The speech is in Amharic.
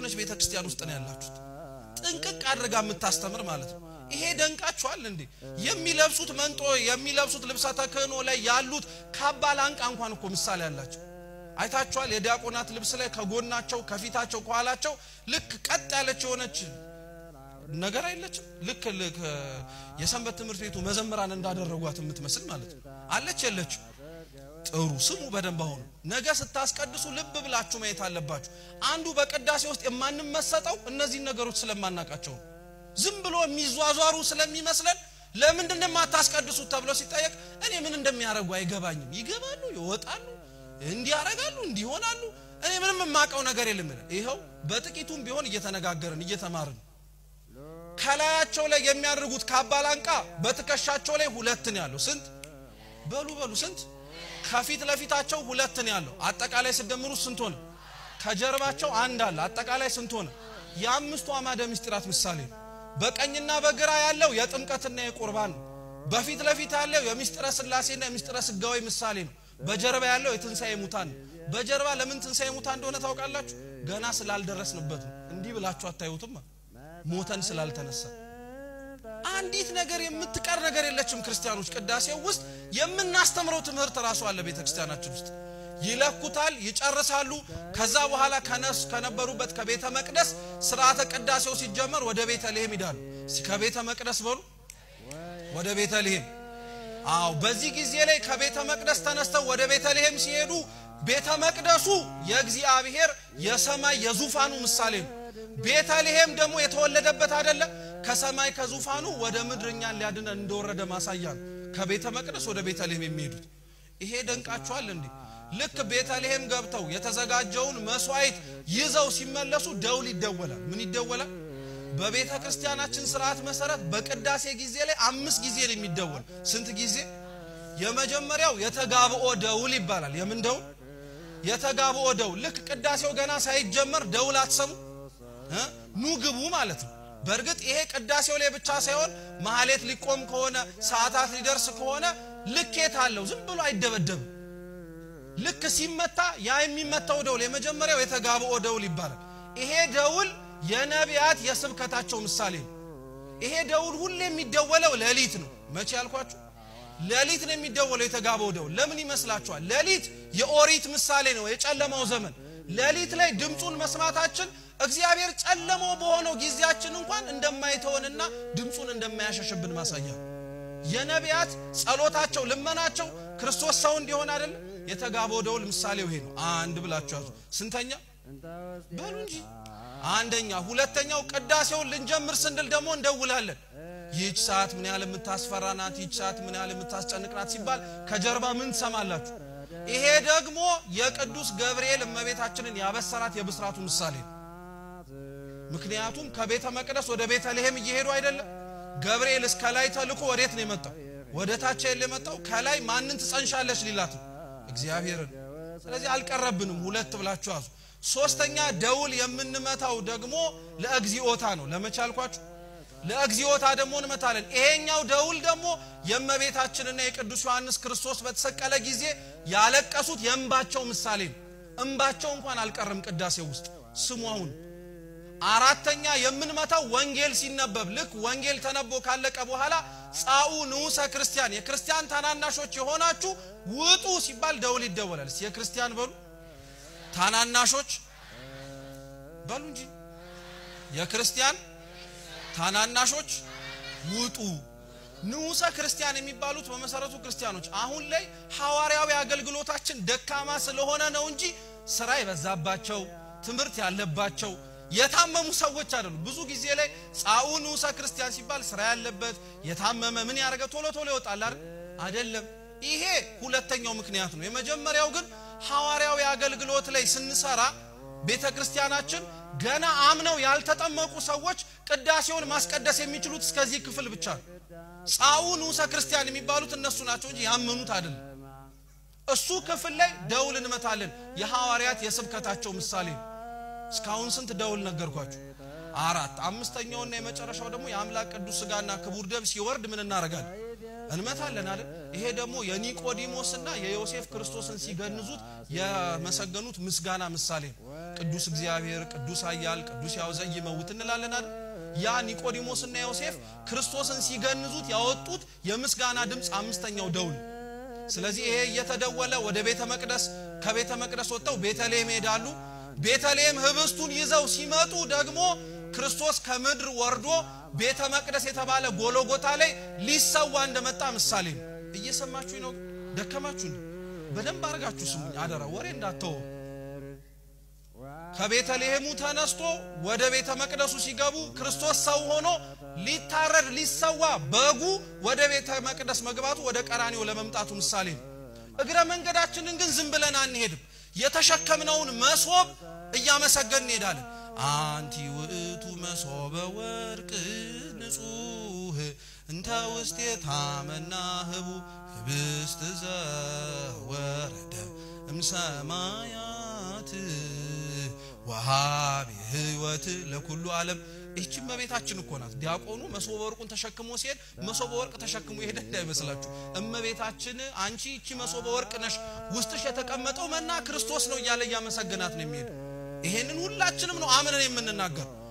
የሆነች ቤተ ክርስቲያን ውስጥ ነው ያላችሁት። ጥንቅቅ አድርጋ የምታስተምር ማለት ነው። ይሄ ደንቃችኋል እንዴ? የሚለብሱት መንጦ የሚለብሱት ልብሰ ተክህኖ ላይ ያሉት ካባ ላንቃ እንኳን እኮ ምሳሌ አላቸው። አይታችኋል? የዲያቆናት ልብስ ላይ ከጎናቸው፣ ከፊታቸው፣ ከኋላቸው ልክ ቀጥ ያለች የሆነች ነገር አይለችም። ልክ ልክ የሰንበት ትምህርት ቤቱ መዘምራን እንዳደረጓት የምትመስል ማለት ነው። አለች የለችም? ጥሩ ስሙ በደንብ አሁኑ። ነገ ስታስቀድሱ ልብ ብላችሁ ማየት አለባችሁ። አንዱ በቅዳሴ ውስጥ የማንመሰጠው እነዚህን ነገሮች ስለማናቃቸው ነው። ዝም ብሎ የሚዟዟሩ ስለሚመስለን ለምንድን ነው የማታስቀድሱት ተብሎ ሲጠየቅ እኔ ምን እንደሚያደርጉ አይገባኝም። ይገባሉ፣ ይወጣሉ፣ እንዲያረጋሉ፣ እንዲሆናሉ እኔ ምንም የማውቀው ነገር የለም። ይኸው በጥቂቱም ቢሆን እየተነጋገርን እየተማርን ከላያቸው ላይ የሚያደርጉት ካባ ላንቃ በትከሻቸው ላይ ሁለት ነው ያለው። ስንት በሉ በሉ ስንት ከፊት ለፊታቸው ሁለት ነው ያለው። አጠቃላይ ስደምሩ ስንት ሆነ? ከጀርባቸው አንድ አለ። አጠቃላይ ስንት ሆነ? የአምስቱ አማደ ምስጢራት ምሳሌ ነው። በቀኝና በግራ ያለው የጥምቀትና የቁርባን ነው። በፊት ለፊት ያለው የምስጢረ ስላሴና የምስጢረ ስጋዊ ምሳሌ ነው። በጀርባ ያለው የትንሣኤ ሙታን ነው። በጀርባ ለምን ትንሣኤ ሙታን እንደሆነ ታውቃላችሁ? ገና ስላልደረስንበት ነው። እንዲህ ብላችሁ አታዩትም? ሞተን ስላልተነሳ አንዲት ነገር የምትቀር ነገር የለችም። ክርስቲያኖች ቅዳሴው ውስጥ የምናስተምረው ትምህርት ራሱ አለ። ቤተ ክርስቲያናችን ውስጥ ይለኩታል፣ ይጨርሳሉ። ከዛ በኋላ ከነሱ ከነበሩበት ከቤተ መቅደስ ስርዓተ ቅዳሴው ሲጀመር ወደ ቤተልሔም ይዳሉ። ከቤተ መቅደስ በሉ ወደ ቤተልሔም። አዎ፣ በዚህ ጊዜ ላይ ከቤተ መቅደስ ተነስተው ወደ ቤተልሔም ሲሄዱ ቤተ መቅደሱ የእግዚአብሔር የሰማይ የዙፋኑ ምሳሌ ነው። ቤተልሔም ደግሞ የተወለደበት አይደለም ከሰማይ ከዙፋኑ ወደ ምድር እኛን ሊያድነን እንደወረደ ማሳያ ነው። ከቤተ መቅደስ ወደ ቤተልሔም የሚሄዱት ይሄ ደንቃችኋል እንዴ? ልክ ቤተልሔም ገብተው የተዘጋጀውን መስዋዕት ይዘው ሲመለሱ ደውል ይደወላል። ምን ይደወላል? በቤተ ክርስቲያናችን ስርዓት መሰረት በቅዳሴ ጊዜ ላይ አምስት ጊዜ ነው የሚደወል። ስንት ጊዜ? የመጀመሪያው የተጋብኦ ደውል ይባላል። የምን ደውል? የተጋብኦ ደውል። ልክ ቅዳሴው ገና ሳይጀመር ደውል አትሰሙ ኑ ግቡ ማለት ነው። በእርግጥ ይሄ ቅዳሴው ላይ ብቻ ሳይሆን ማህሌት ሊቆም ከሆነ ሰዓታት ሊደርስ ከሆነ ልኬት አለው። ዝም ብሎ አይደበደብም። ልክ ሲመታ ያ የሚመታው ደውል የመጀመሪያው የተጋብኦ ደውል ይባላል። ይሄ ደውል የነቢያት የስብከታቸው ምሳሌ ነው። ይሄ ደውል ሁሌ የሚደወለው ሌሊት ነው። መቼ ያልኳችሁ? ሌሊት ነው የሚደወለው የተጋብኦ ደውል። ለምን ይመስላችኋል? ሌሊት የኦሪት ምሳሌ ነው፣ የጨለማው ዘመን። ሌሊት ላይ ድምፁን መስማታችን እግዚአብሔር ጨለሞ በሆነው ጊዜያችን እንኳን እንደማይተወንና ድምፁን እንደማያሸሽብን ማሳያ የነቢያት ጸሎታቸው፣ ልመናቸው ክርስቶስ ሰው እንዲሆን አይደለም። የተጋብኦ ደውል ምሳሌው ይሄ ነው። አንድ ብላችሁ ያዙ። ስንተኛ በሉ እንጂ አንደኛ። ሁለተኛው ቅዳሴውን ልንጀምር ስንል ደግሞ እንደውላለን። ይህች ሰዓት ምን ያህል የምታስፈራ ናት፣ ይህች ሰዓት ምን ያህል የምታስጨንቅ ናት ሲባል ከጀርባ ምን ትሰማላችሁ? ይሄ ደግሞ የቅዱስ ገብርኤል እመቤታችንን ያበሰራት የብስራቱ ምሳሌ ነው። ምክንያቱም ከቤተ መቅደስ ወደ ቤተልሔም እየሄዱ አይደለም። ገብርኤል እስከ ላይ ተልኮ ወዴት ነው የመጣው? ወደ ታች የለ የመጣው ከላይ ማንን ትጸንሻለች ሊላት ነው እግዚአብሔርን። ስለዚህ አልቀረብንም። ሁለት ብላችሁ ያዙ። ሶስተኛ ደውል የምንመታው ደግሞ ለእግዚኦታ ነው። ለመቼ አልኳችሁ? ለእግዚኦታ ደግሞ እንመታለን። ይሄኛው ደውል ደግሞ የእመቤታችንና የቅዱስ ዮሐንስ ክርስቶስ በተሰቀለ ጊዜ ያለቀሱት የእንባቸው ምሳሌ ነው። እንባቸው እንኳን አልቀርም ቅዳሴው ውስጥ ስሙ አሁን አራተኛ የምንመታው ወንጌል ሲነበብ ልክ ወንጌል ተነቦ ካለቀ በኋላ ጻኡ ንዑሰ ክርስቲያን የክርስቲያን ታናናሾች የሆናችሁ ውጡ ሲባል ደውል ይደወላል። እስቲ የክርስቲያን በሉ ታናናሾች በሉ እንጂ የክርስቲያን ታናናሾች ውጡ። ንዑሰ ክርስቲያን የሚባሉት በመሰረቱ ክርስቲያኖች አሁን ላይ ሐዋርያዊ አገልግሎታችን ደካማ ስለሆነ ነው እንጂ ስራ የበዛባቸው ትምህርት ያለባቸው የታመሙ ሰዎች አይደሉም። ብዙ ጊዜ ላይ ጻኡ ንዑሰ ክርስቲያን ሲባል ስራ ያለበት የታመመ ምን ያደረገ ቶሎ ቶሎ ይወጣል አይደል? አይደለም። ይሄ ሁለተኛው ምክንያት ነው። የመጀመሪያው ግን ሐዋርያዊ አገልግሎት ላይ ስንሰራ ቤተ ክርስቲያናችን ገና አምነው ያልተጠመቁ ሰዎች ቅዳሴውን ማስቀደስ የሚችሉት እስከዚህ ክፍል ብቻ ነው። ጻኡ ንዑሰ ክርስቲያን የሚባሉት እነሱ ናቸው እንጂ ያመኑት አይደለም። እሱ ክፍል ላይ ደውል እንመታለን። የሐዋርያት የስብከታቸው ምሳሌ ነው። እስካሁን ስንት ደውል ነገርኳችሁ? አራት። አምስተኛውና የመጨረሻው ደግሞ የአምላክ ቅዱስ ስጋና ክቡር ደም ሲወርድ ምን እናደርጋለን? እንመታለን አይደል? ይሄ ደግሞ የኒቆዲሞስና የዮሴፍ ክርስቶስን ሲገንዙት የመሰገኑት ምስጋና ምሳሌ ነው። ቅዱስ እግዚአብሔር፣ ቅዱስ ኃያል፣ ቅዱስ ያው ዘይመውት እንላለን አይደል? ያ ኒቆዲሞስና ዮሴፍ ክርስቶስን ሲገንዙት ያወጡት የምስጋና ድምፅ አምስተኛው ደውል። ስለዚህ ይሄ እየተደወለ ወደ ቤተ መቅደስ ከቤተ መቅደስ ወጥተው ቤተልሔም ይሄዳሉ። ቤተልሔም ህብስቱን ይዘው ሲመጡ ደግሞ ክርስቶስ ከምድር ወርዶ ቤተ መቅደስ የተባለ ጎሎጎታ ላይ ሊሰዋ እንደመጣ ምሳሌ ነው። እየሰማችሁ ነው? ደከማችሁ? በደንብ አድርጋችሁ ስሙኝ አደራ፣ ወሬ እንዳትተው። ከቤተልሔሙ ተነስቶ ወደ ቤተ መቅደሱ ሲገቡ ክርስቶስ ሰው ሆኖ ሊታረድ ሊሰዋ በጉ ወደ ቤተ መቅደስ መግባቱ ወደ ቀራኒው ለመምጣቱ ምሳሌ ነው። እግረ መንገዳችንን ግን ዝም ብለን አንሄድም። የተሸከምነውን መሶብ እያመሰገን እንሄዳለን። አንቲ ውእቱ መሶበ ወርቅ ንጹህ እንተ ውስቴታ መናህቡ ህብስት ዘወረደ እምሰማያት ወሃቢ ህይወት ለኩሉ ዓለም። ይህች እመቤታችን እኮ ናት። ዲያቆኑ መሶበ ወርቁን ተሸክሞ ሲሄድ መሶበ ወርቅ ተሸክሞ ይሄድ እንዳይመስላችሁ። እመቤታችን አንቺ ይቺ መሶበ ወርቅ ነሽ፣ ውስጥሽ የተቀመጠው መና ክርስቶስ ነው እያለ እያመሰገናት ነው የሚሄድ። ይሄንን ሁላችንም ነው አምነን የምንናገር።